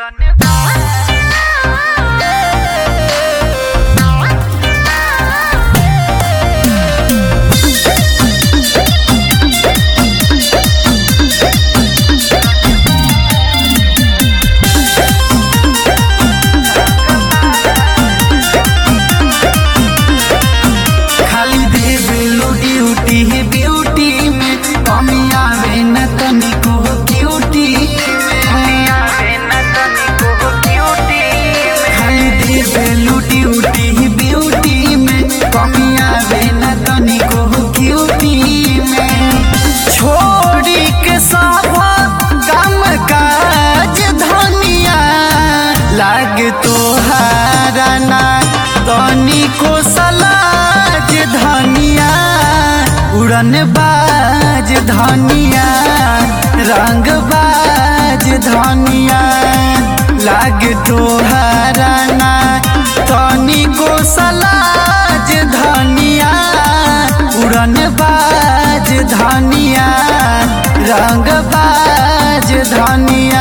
खाली देवेलू duty beauty में कमी आवे न तनिको ब्यूटी खाली देवेलू ड्यूटी ब्यूटी में कमी आवे न तनिको ब्यूटी में छोड़ी के सब काम काज धनिया लाग तोहारा ना तनिको सलाज धनिया उड़न बाज धनिया रंग बाज धनिया लाग तोहारा ना तनिको सलाज धनिया उड़न बाज धनिया रंग बाज धनिया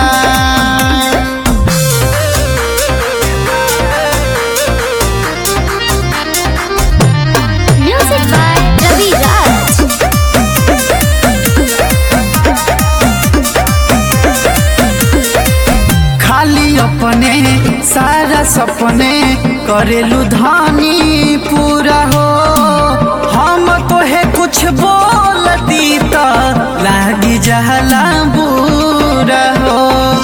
Music by Ravi Raj. खाली अपने सारा सपने करेलू धानी पूरा हो हम तो है कुछ बोल दी तो लागी जहला बुरा हो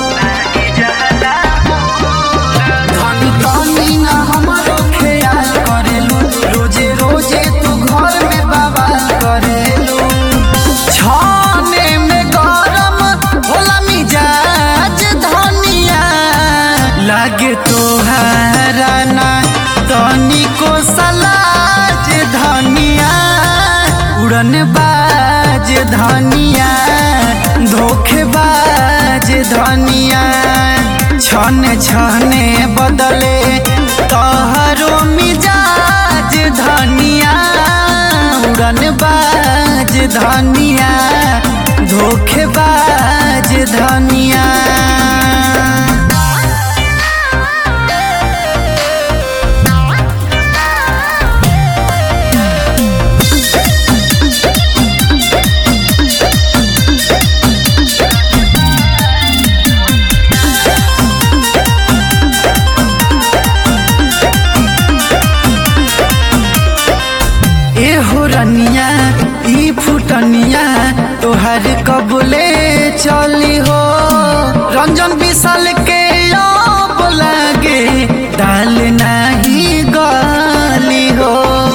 धनी धनी ना हमारो ख्याल करेलू रोजे रोजे तू घर में बवाल करेलू छाने में गरम होला मिजाज धनिया लागे तोहारा ना तनिको सलाज धनिया उड़न बाज धनिया धोखेबाज धनिया छन छने बदले तोहरो मिजाज धनिया उड़न बाज धनिया धोखेबाज धनिया एहो रनिया ई फुटनिया तोहर कबले चली हो रंजन विशाल के अब लागे दाल नाही गली हो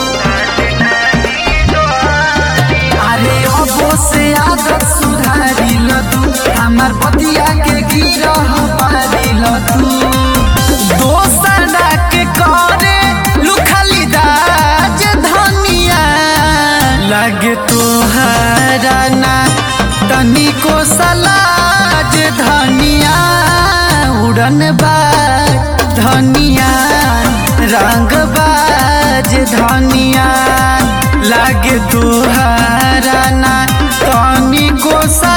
अरे अबो से आदत सुधारी ल तू हमार पतिया के गिरह पारी ल तू दोसरा के करे लुखली दाज धनिया लागे तोहारा ना तनिको सलाज धनिया उड़न बाज धनिया रंग बाज धनिया लागे तोहारा ना तनिको सा